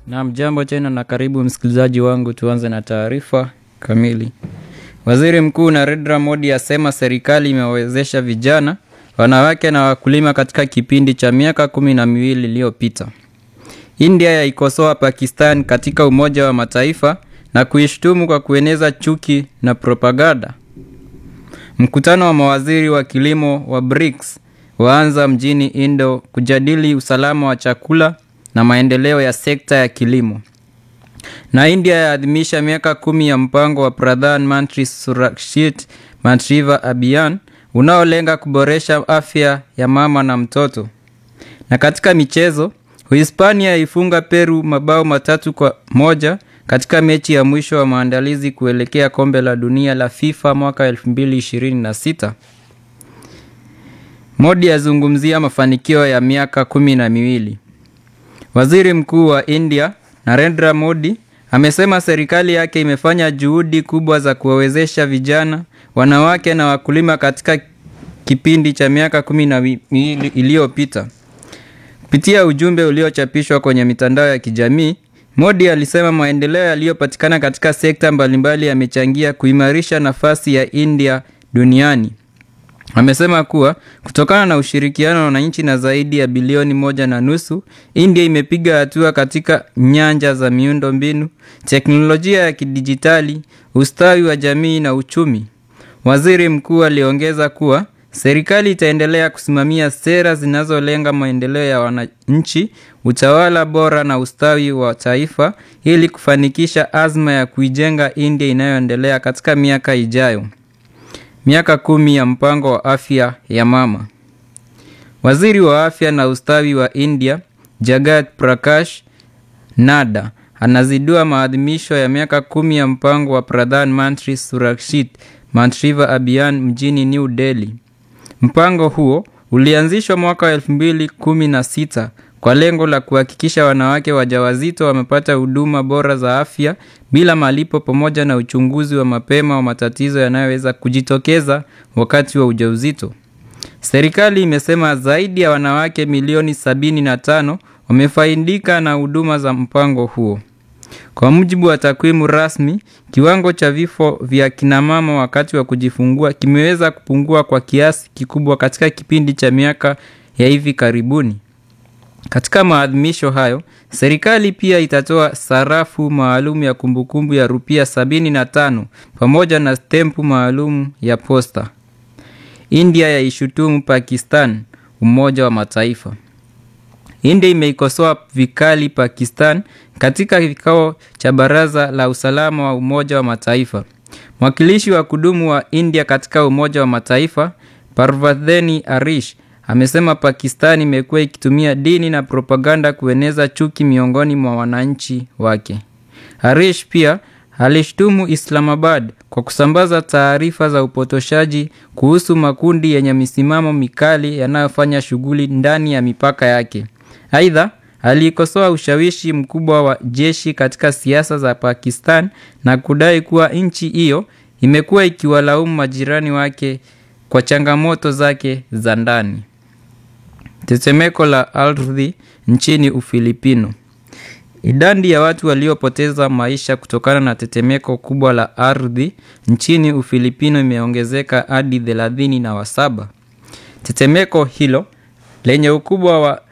Naam, jambo tena na karibu msikilizaji wangu. Tuanze na taarifa kamili. Waziri Mkuu Narendra Modi asema serikali imewawezesha vijana, wanawake na wakulima katika kipindi cha miaka kumi na miwili iliyopita. India yaikosoa Pakistan katika Umoja wa Mataifa na kuishtumu kwa kueneza chuki na propaganda. Mkutano wa mawaziri wa kilimo wa BRICS waanza mjini Indo kujadili usalama wa chakula na maendeleo ya sekta ya kilimo. Na India yaadhimisha miaka kumi ya mpango wa Pradhan Mantri Surakshit Mantriva Abhiyan unaolenga kuboresha afya ya mama na mtoto. Na katika michezo, Uhispania yaifunga Peru mabao matatu kwa moja katika mechi ya mwisho wa maandalizi kuelekea kombe la dunia la FIFA mwaka 2026. Modi azungumzia mafanikio ya miaka kumi na miwili. Waziri Mkuu wa India Narendra Modi amesema serikali yake imefanya juhudi kubwa za kuwawezesha vijana, wanawake na wakulima katika kipindi cha miaka kumi na miwili iliyopita. Kupitia ujumbe uliochapishwa kwenye mitandao ya kijamii, Modi alisema maendeleo yaliyopatikana katika sekta mbalimbali yamechangia kuimarisha nafasi ya India duniani. Amesema kuwa kutokana na ushirikiano na nchi na zaidi ya bilioni moja na nusu, India imepiga hatua katika nyanja za miundo mbinu, teknolojia ya kidijitali, ustawi wa jamii na uchumi. Waziri mkuu aliongeza kuwa serikali itaendelea kusimamia sera zinazolenga maendeleo ya wananchi, utawala bora na ustawi wa taifa ili kufanikisha azma ya kuijenga India inayoendelea katika miaka ijayo. Miaka kumi ya mpango wa afya ya mama. Waziri wa afya na ustawi wa India Jagat Prakash Nada anazindua maadhimisho ya miaka kumi ya mpango wa Pradhan Mantri Surakshit Mantriva Abhiyan mjini New Delhi. Mpango huo ulianzishwa mwaka wa elfu mbili kumi na sita kwa lengo la kuhakikisha wanawake wajawazito wamepata huduma bora za afya bila malipo pamoja na uchunguzi wa mapema wa matatizo yanayoweza kujitokeza wakati wa ujauzito. Serikali imesema zaidi ya wanawake milioni sabini na tano wamefaidika na huduma za mpango huo. Kwa mujibu wa takwimu rasmi, kiwango cha vifo vya kinamama wakati wa kujifungua kimeweza kupungua kwa kiasi kikubwa katika kipindi cha miaka ya hivi karibuni. Katika maadhimisho hayo, serikali pia itatoa sarafu maalum ya kumbukumbu ya rupia 75 pamoja na stempu maalum ya posta. India yaishutumu Pakistan Umoja wa Mataifa. India imeikosoa vikali Pakistan katika kikao cha Baraza la Usalama wa Umoja wa Mataifa. Mwakilishi wa kudumu wa India katika Umoja wa Mataifa, Parvadheni Arish amesema Pakistan imekuwa ikitumia dini na propaganda kueneza chuki miongoni mwa wananchi wake. Harish pia alishtumu Islamabad kwa kusambaza taarifa za upotoshaji kuhusu makundi yenye misimamo mikali yanayofanya shughuli ndani ya mipaka yake. Aidha, aliikosoa ushawishi mkubwa wa jeshi katika siasa za Pakistan na kudai kuwa nchi hiyo imekuwa ikiwalaumu majirani wake kwa changamoto zake za ndani. Tetemeko la ardhi nchini Ufilipino. Idadi ya watu waliopoteza maisha kutokana na tetemeko kubwa la ardhi nchini Ufilipino imeongezeka hadi thelathini na wasaba. Tetemeko hilo lenye ukubwa wa